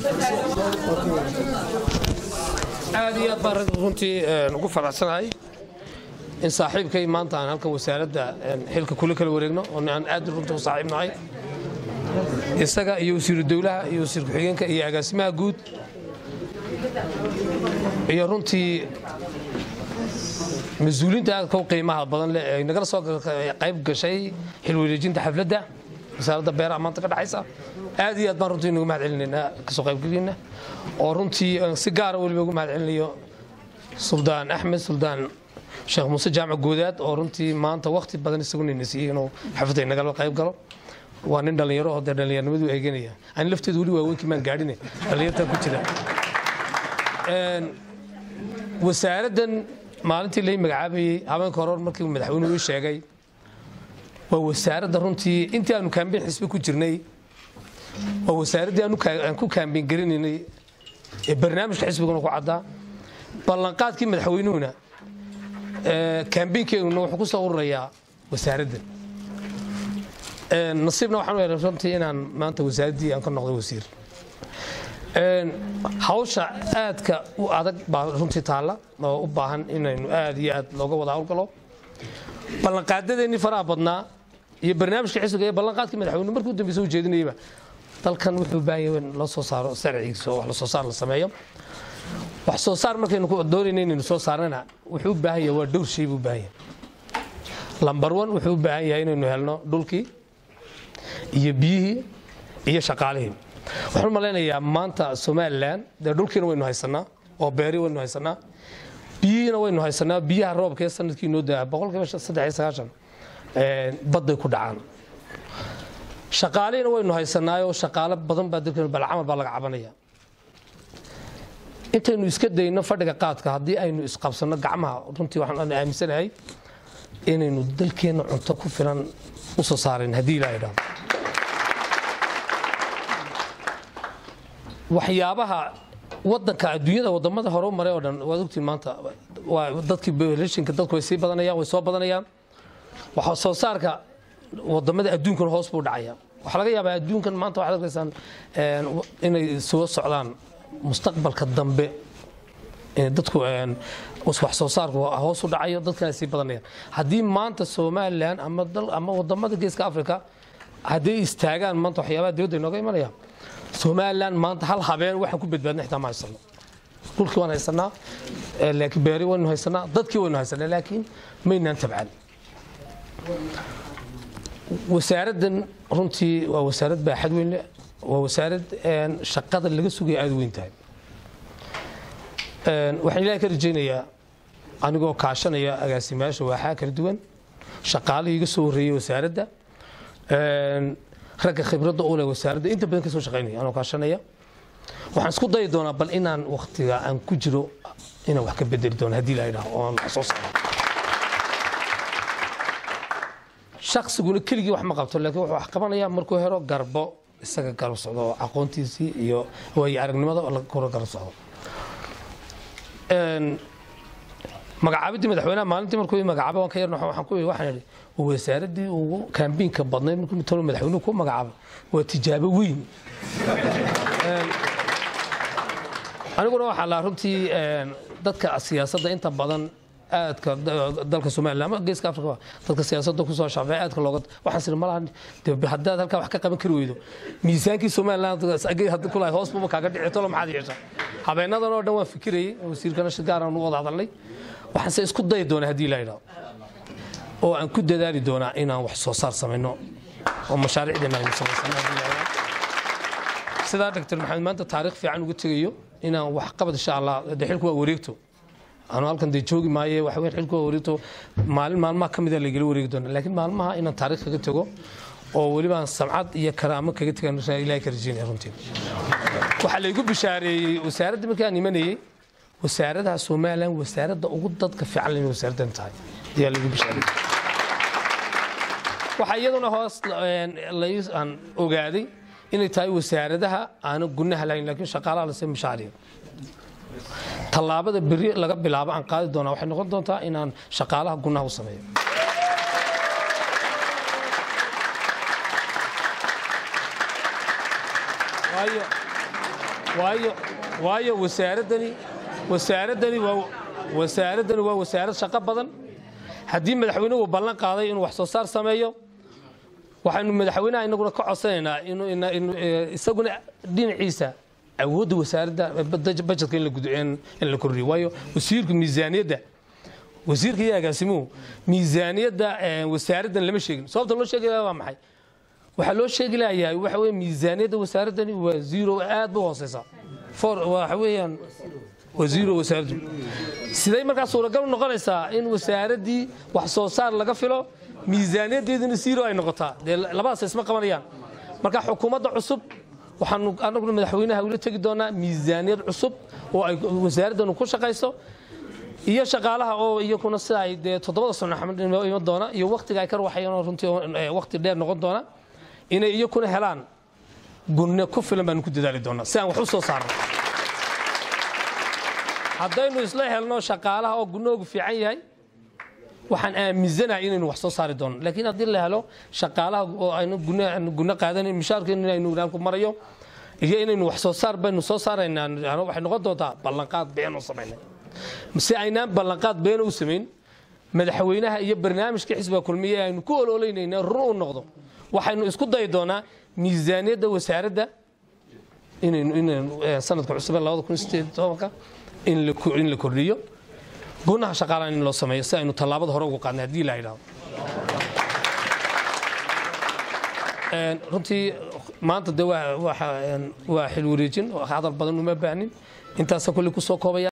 aad iyo aad baan rag runtii ugu faraxsanahay in saaxiibkay maanta aan halkan wasaaradda xilka kula kala wareegno oo aan aad runta u saaxiib nahay isaga iyo wasiiru dowlaha iyo wasiir ku-xigeenka iyo agaasimaha guud iyo runtii mas-uuliinta aadka u qiimaha badan leh ee nagala soo qayb gashay xilwareejinta xafladda wasaaradda beeraha maanta ka dhexaysa aad iyo aad baan runtii inugu mahad celinaynaa kasoo qaybgeliina oo runtii si gaara weliba ugu mahad celinayo suldaan axmed suldaan sheekh muuse jaamac goodaad oo runtii maanta wakhti badan isagunayna siiyey inuu xafladda inagala qayb galo waa nin dhallinyaro oo dee dhallinyarnimadu eeganaya ani lafteedu weli waaweynkii maan gaadhine dhallinyartan ku jira wasaaraddan maalintii lai magacaabayey habeenka hore markii madaxweynuhu ii sheegay waa wasaaradda runtii intii aanu kaambiin xisbi ku jirnay waa wasaaraddii aan ku kaambiin garinaynay ee barnaamijka xisbiguna ku caddaa ballanqaadkii madaxweynuhuna kaambiinkeennuna wuxuu ku soo ururayaa wasaaraddan nasiibna waxaan u helay runtii inaan maanta wasaaraddii aan ka noqday wasiir hawsha aadka u adag baa runtii taalla oo u baahan inaynu aad iyo aad looga wada hawlgalo ballanqaadadeennii faraha badnaa iyo barnaamijka xisbiga ee ballanqaadkii madaxweyne markii u dambeysa u jeedinayaba dalkan wuxuu u baahan yahay in loo soo saaro sharcigiisa oo wax la soo saar la sameeyo wax soo saar markaynu doonayna inaynu soo saarnana wuxuu u baahan yahay waa dhowr shay buu u baahan yahay lambar one wuxuu u baahan yahay inaynu helno dhulkii iyo biyihii iyo shaqaalihii waxaan u malaynayaa maanta somalilan dee dhulkiina waynu haysanaa oo beeri waynu haysanaa biyihiina waynu haysanaa biyaha roobka ee sanadkii noo daa boqolkiiba saddex iyo sagaashan badday ku dhacaan shaqaalihiina waynu haysanaayoo shaqaalo badan baa dalkeenu balcamal baa laga cabanaya intaynu iska dayno fadhiga qaadka haddii aynu isqabsanno gacmaha runtii waxaan aaminsanahay inaynu dalkeenna cunto ku filan u soo saarayn haddii ilaa idhaahdo waxyaabaha wadanka adduunyada wadamada hore u maray oo dhan waad ogtiin maanta waa dadkii belashinka dadku way sii badanayaan way soo badanayaan waxa soo saarka wadamada adduunkana hoos buu dhacaya waxaa laga yaabaa adduunkan maanta waxaad arkaysaan inay soo socdaan mustaqbalka dambe dadku wax soo saarku hoos u dhacayo dadkana sii badanayaan haddii maanta somalilan ama ama wadamada geeska africa hadday istaagaan maanta waxyaabaha dibadda inooga imanaya somalilan maanta hal habeen waxaan ku badbaadna xitaa ma haysano dhulkii waan haysanaa laakiin beeri waynu haysanaa dadkii waynu haysanaa laakiin maynaan tabcan wasaaraddan runtii waa wasaarad baaxad weyn leh waa wasaarad shaqada laga sugaya aada weyn tahay waxaan ilaahay ka rajaynayaa anigoo kaashanaya agaasimayaasha waaxaa kala duwan shaqaalihii iga soo horreeyey wasaaradda ragga khibradda u leh wasaaradda inta badan ka soo shaqaynaya anoo kaashanaya waxaan isku dayi doonaa bal inaan wakhtiga aan ku jiro inaan wax ka bedeli doono haddii la yidhaho oo aan wax soo saaro shaqsiguna keligii wax ma qabto laakiin wuxuu wax qabanayaa markuu helo garbo isaga garab socdo oo aqoontiisii iyo waayo aragnimada kula garab socdo magacaabidii madaxweynaha maalintii markuu ii magacaabay waan ka yarna waxaan ku waxaan idhi wasaaraddii ugu kaambiinka badnayd markuu mitalo madaxweynuhu ku magacaabay waa tijaabo weyn aniguna waxaa laa runtii dadka siyaasadda inta badan aadka dalka somaliland ama geeska afrika dadka siyaasadda kusoo shafay aadka looga waxaan siri malaha haddaad halkaa wax ka qaban kari weydo miisaankii somaliland kulahay hoos buuma kaaga dhici tolo maxaad yeeshaa habeenadan oo dhan waan fikirayay wasiirkana shir gaaraan u wada hadalnay waxaanse isku dayi doonaa haddii la yidhaho oo aan ku dadaali doonaa inaan wax soo saar samayno oo mashaariicdeena aynu samaysano haddii la yidhaho sidaa dr maxamed maanta taariikh fiican uga tegayo inaan wax qabad insha allah de xilku waa wareegto anu halkan dee joogi maaye waxa weyn xilku waa wareegto maalin maalmaha ka mida laygala wareegi doona laakiin maalmaha inaan taariikh kaga tego oo weliba aan samcad iyo karaamo kaga tegan ilahay ka rajeynaya runtii waxaa laygu bishaareeyey wasaaradda markii aan imanayey wasaaradaha somalilan wasaaradda ugu dadka fiican inay wasaaraddan tahay ayaa laygu bishaareeyey waxaa iyaduna hoos aan ogaaday inay tahay wasaaradaha aanan gunaha lahayn laakiin shaqaalaha lase mishaariya tallaabada beri laga bilaabo aan qaadi doonaa waxay noqon doontaa inaan shaqaalaha gunaha u sameeyo waayo waayo waayo wasaaradani wasaaradani waa wasaaraddani waa wasaarad shaqo badan haddii madaxweynuhu ballan qaaday inuu wax soo saar sameeyo waxaynu madaxweynaha inaguna ka codsanaynaa inuu isaguna dhinaciisa awoodda wasaaradda bajetka in la kordhiyo waayo wasiirku miisaaniyadda wasiirka iyo agaasimuhu miisaaniyadda wasaaraddan lama sheegin sababta loo sheegi waa maxay waxaa loo sheegi layahay waxa weye miisaaniyadda wasaaraddani waa zero aad ba hooseysa waxa weeyaan waa zero wasaaraddu siday markaa suuragal noqonaysaa in wasaaraddii wax soo saar laga filo miisaaniyaddeeduna zero ay noqotaa dee labadaas isma qabanayaan marka xukuumadda cusub waxaanu anaguna madaxweynaha ula tegi doonaa miisaaniyad cusub oo ay wasaaraddanu ku shaqayso iyo shaqaalaha oo iyakuna sida ay dee toddobada sano iman doona iyo waktiga ay ka ruwaxayeen runtii wakti dheer noqon doona inay iyakuna helaan gunne ku filan baanu ku dadaali doonaa si aan wax u soo saarno haddaynu isla helno shaqaalaha oo gunnoogu fiican yahay waxaan aaminsanahay inaynu wax soo saari doono laakiin haddii la helo shaqaalaha oo aynu gunno qaadanan mishaarkeenu inaynu ilaalku marayo iyo inaynu wax soo saar baynu soo saaraynaa waxay noqon doontaa ballanqaad been u samaynay si aynaan ballanqaad beena u samayn madaxweynaha iyo barnaamijka xisbiga kulmiye aynu ku ololaynayna run u noqdo waxaynu isku dayi doonaa miisaaniyadda wasaaradda inaynu sanadka cusub labada kun sideed tobanka in la kordhiyo gunaha shaqaalaha in loo sameeyo si aynu tallaabada hore ugu qaadnay haddii la yidhahdo runtii maanta de waa xil wareejin hadal badan uma baahnin intaasa kulli kusoo koobaya